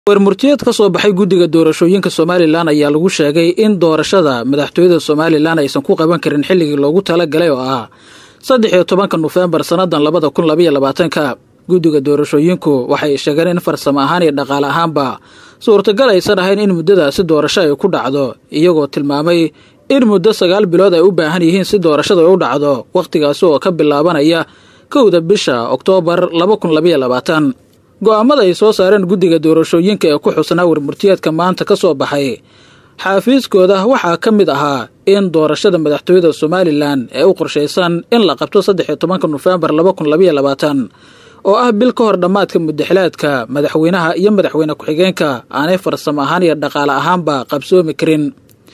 warmurtiyeed ka soo baxay guddiga doorashooyinka somalilan ayaa lagu sheegay in doorashada madaxtooyada somalilan aysan ku qaban karin xilligii loogu talagalay oo ah saddex iyo tobanka nofembar sannadan labada kun labaiyo labaatanka guddiga doorashooyinku waxay sheegeen in farsamo ahaan iyo dhaqaale ahaanba suurtagal aysan ahayn in muddadaasi doorasho ay ku dhacdo iyagoo tilmaamay in muddo sagaal bilood ay u baahan yihiin si doorashada ay u dhacdo wakhtigaasi oo ka bilaabanaya kowda bisha oktoobar laba kun labaiyo labaatan go'aamada ay soo saareen guddiga doorashooyinka ee ku xusnaa warmurtiyeedka maanta ka soo baxay xaafiiskooda waxaa ka mid ahaa in doorashada madaxtooyada somalilan ee u qorshaysan in la qabto saddex iyo tobanka nofembar laba kun labaiyo labaatan oo ah bil ka hor dhammaadka mudaxilaadka madaxweynaha iyo madaxweyne ku-xigeenka aanay farsamo ahaan iyo dhaqaale ahaanba qabsoomi karin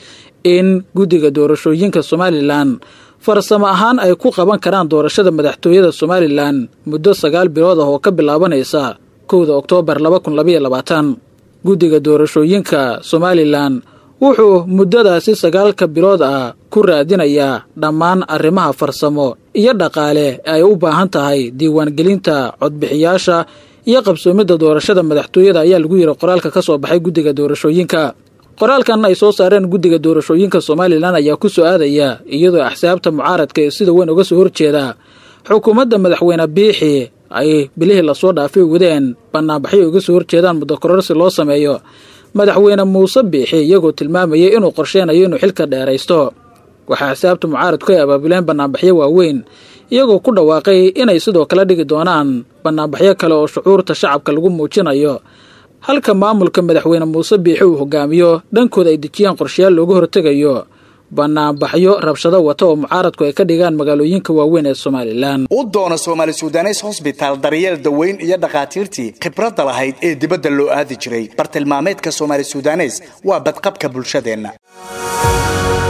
in guddiga doorashooyinka somalilan farsamo ahaan ay ku qaban karaan doorashada madaxtooyada somalilan muddo sagaal bilood ah oo ka bilaabanaysa kowda oktoobar laba kun labaiyo labaatan guddiga doorashooyinka somalilan wuxuu muddadaasi sagaalka bilood ah ku raadinayaa dhammaan arrimaha farsamo iyo dhaqaale ee ay u baahan tahay diiwaangelinta codbixiyaasha iyo qabsoomidda doorashada madaxtooyada ayaa lagu yidhi qoraalka ka soo baxay guddiga doorashooyinka qoraalkan ay soo saareen guddiga doorashooyinka somalilan ayaa ku soo aadaya iyadoo axsaabta mucaaradka ee sida weyn uga soo horjeeda xukuumadda madaxweyne biixi ay bilihii lasoo dhaafay wadeen banaanbaxyo uga soo horjeedaan muddo kororsi loo sameeyo madaxweyne muuse biixi iyagoo tilmaamayay inuu qorsheynayo inuu xilka dheeraysto waxaa axsaabta mucaaradku ay abaabuleen banaanbaxyo waaweyn iyagoo ku dhawaaqay inay sidoo kale dhigi doonaan banaanbaxyo kale oo shucuurta shacabka lagu muujinayo halka maamulka madaxweyne muuse biixi uu hogaamiyo dhankooda ay dejiyaan qorshayaal looga hortegayo banaanbaxyo rabshado wata oo mucaaradku ay ka dhigaan magaalooyinka waaweyn ee somalilan u doono soomaali sudanes hosbitaal daryeel daweyn iyo dhakhaatiirtii khibradda lahayd ee dibadda loo aadi jiray bartilmaameedka soomaali sudanes waa badqabka bulshadeenna